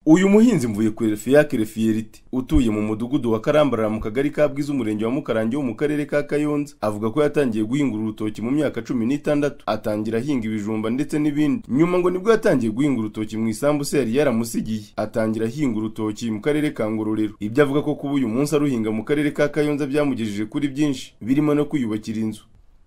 uyu muhinzi mvuye kurefiya kerefiyerite utuye mu mudugudu wa karambarara mu kagari ka bwiza umurenge wa mukarange wo mu karere ka kayonza avuga ko yatangiye guhingura urutoki mu myaka cumi n'itandatu atangira ahinga ibijumba ndetse n'ibindi nyuma ngo nibwo yatangiye guhinga urutoki mu isambu se yari yaramusigiye atangira ahinga urutoki mu karere ka ngororero ibyo avuga ko kuba uyu munsi aruhinga mu karere ka kayonza byamugejeje kuri byinshi birimo no kwiyubakira inzu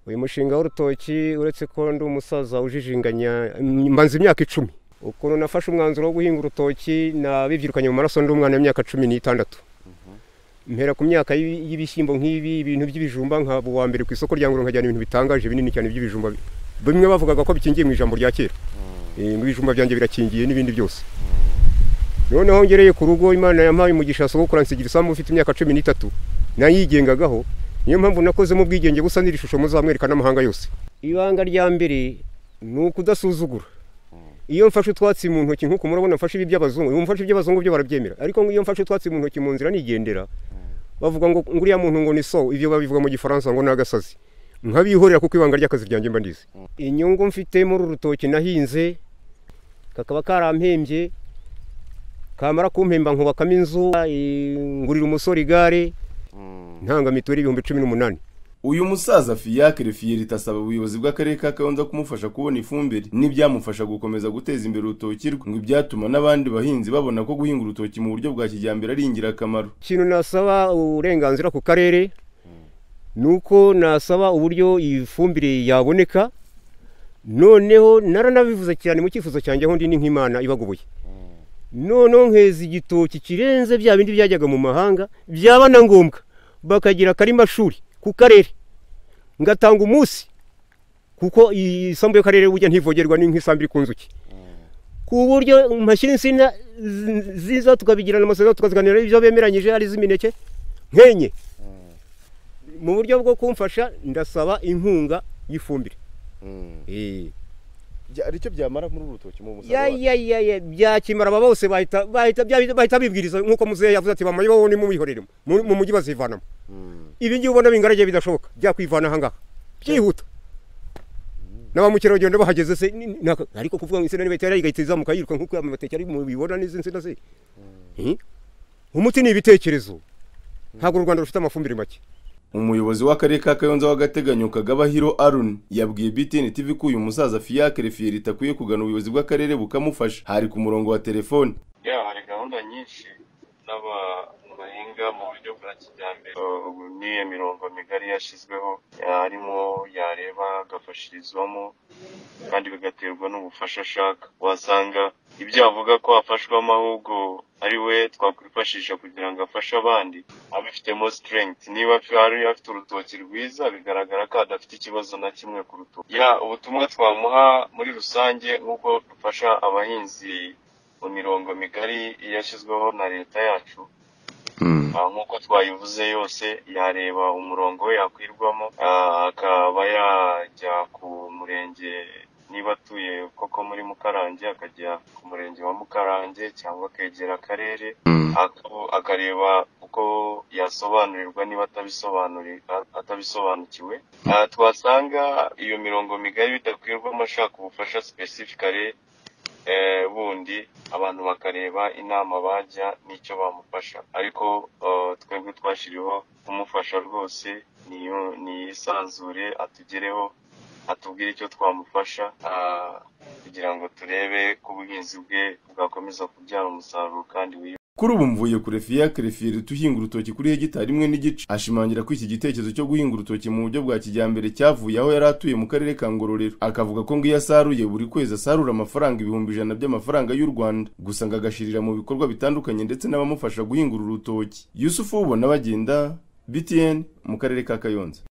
uyu mushinga w'urutoki uretse ko ndi umusaza ujijinganya mbanza imyaka icumi ukuntu nafashe umwanzuro wo guhinga urutoki nabibyirukanye mu maraso ndi umwana w'imyaka cumi n'itandatu mpera ku myaka y'ibishyimbo nk'ibi ibintu by'ibijumba nkaba uwa mbere ku isoko rya ngurura nkajyana ibintu bitangaje binini cyane by'ibijumba bimwe bavugaga ko bikingiye mu ijambo rya kera ibijumba byanjye birakingiye n'ibindi byose noneho ngereye ku rugo imana yampaye umugisha sogokura nsigira isambu ufite imyaka cumi n'itatu nayigengagaho niyo mpamvu nakozemo ubwigenge busa n'iri shusho muzamwereka n'amahanga yose ibanga rya mbere ni ukudasuzugura iyo mfashe utwatsi mu ntoki nk'uko murabona mfashe ibi by'abazungu iyo mfashe iby'abazungu byo barabyemera ariko iyo mfashe utwatsi mu ntoki mu nzira nigendera bavuga ngo nguriya muntu ngo ni so ibyo babivuga mu gifaransa ngo ni agasazi nkabihorera kuko ibanga ry'akazi ryanjye mba ndizi inyungu mfite muri uru rutoki nahinze kakaba karampembye kamara kumpemba nkubakamo inzu ngurira umusore igare ntanga mituweli ibihumbi cumi n'umunani uyu musaza fiyakire Refiyerite asaba ubuyobozi bw'akarere ka Kayonza kumufasha kubona ifumbire n'ibyamufasha gukomeza guteza imbere urutoki rwe ngo ibyatuma n'abandi bahinzi babona ko guhinga urutoki mu buryo bwa kijyambere ari ingirakamaro ikintu nasaba uburenganzira ku karere ni uko nasaba uburyo iyi fumbire yaboneka noneho naranabivuze cyane mu cyifuzo cyanjye aho ndi ni nk'imana ibagoboye noneho nkeza igitoki kirenze bya bindi byajyaga mu mahanga byaba na ngombwa bakagira akarima shuri ku karere ngatanga umunsi kuko iyi sambu y'akarere bujya ntivogerwa nk'isambu iri ku nzuki ku buryo mpashyira insina ziza tukabigirana amasezerano tukaziganira ibyo bemeranyije ari iz'imineke nkenye mu buryo bwo kumfasha ndasaba inkunga y'ifumbire aricyo byamara muri uru rutoki mu ya byakimara aba bose bahita bibwiriza nk'uko muzehe yavuze ati bamaye wowe nimuwihoreremo mu mujyi bazivanamo ibi ngibi ubona bingaragiye bidashoboka byakwivana ahangaha byihuta na ba mukerarugendo bahageze se ariko kuvuga ngo insina niba itari igahita izamuka yiruka nk'uko amateke ari mubibona n'izi nsina ze umuti ni ibitekerezo ntabwo u rwanda rufite amafumbire make umuyobozi w'akarere ka kayonza w'agateganyo kagabahiro arun yabwiye btn tv ko uyu musaza fiyakire fiyerite akwiye kugana ubuyobozi bw'akarere bukamufasha hari ku murongo wa telefone yaba hari gahunda nyinshi n'abantu bahinga mu buryo bwa kijyambere ubu n'iyo mirongo migari yashyizweho harimo yareba agafashirizwamo kandi bigaterwa n'ubufasha ashaka wasanga ibyo avuga ko afashwamo ahubwo ari we twakwifashisha kugira ngo afashe abandi abifitemo strength niba hari afite urutoki rwiza bigaragara ko adafite ikibazo na kimwe ku rutoki ya ubutumwa twamuha muri rusange nk'uko dufasha abahinzi mu mirongo migari yashyizweho na leta yacu nk'uko twayivuze yose yareba umurongo we yakwirwamo akaba yajya ku murenge niba atuye koko muri mukarange akajya ku murenge wa mukarange cyangwa akegera akarere akareba uko yasobanurirwa niba atabisobanukiwe twasanga iyo mirongo migari bidakwirwamo ashaka ubufasha specifically bundi abantu bakareba inama bajya n'icyo bamufasha ariko twebwe twashyiriweho kumufasha rwose niyisanzure atugereho atubwire icyo twamufasha kugira ngo turebe ko ubuhinzi bwe bwakomeza kubyara umusaruro kandi wiwe kuri ubu mvuye kure fiyakire fiyerite uhinga urutoki kuri hegitari imwe n'igice ashimangira ko iki gitekerezo cyo guhinga urutoki mu buryo bwa kijyambere cyavuye aho yari atuye mu karere ka ngororero akavuga ko ngo iyo asaruye buri kwezi asarura amafaranga ibihumbi ijana by'amafaranga y'u rwanda gusa ngo agashyirira mu bikorwa bitandukanye ndetse n'abamufasha guhinga uru rutoki yusufu ubona bagenda btn mu karere ka kayonza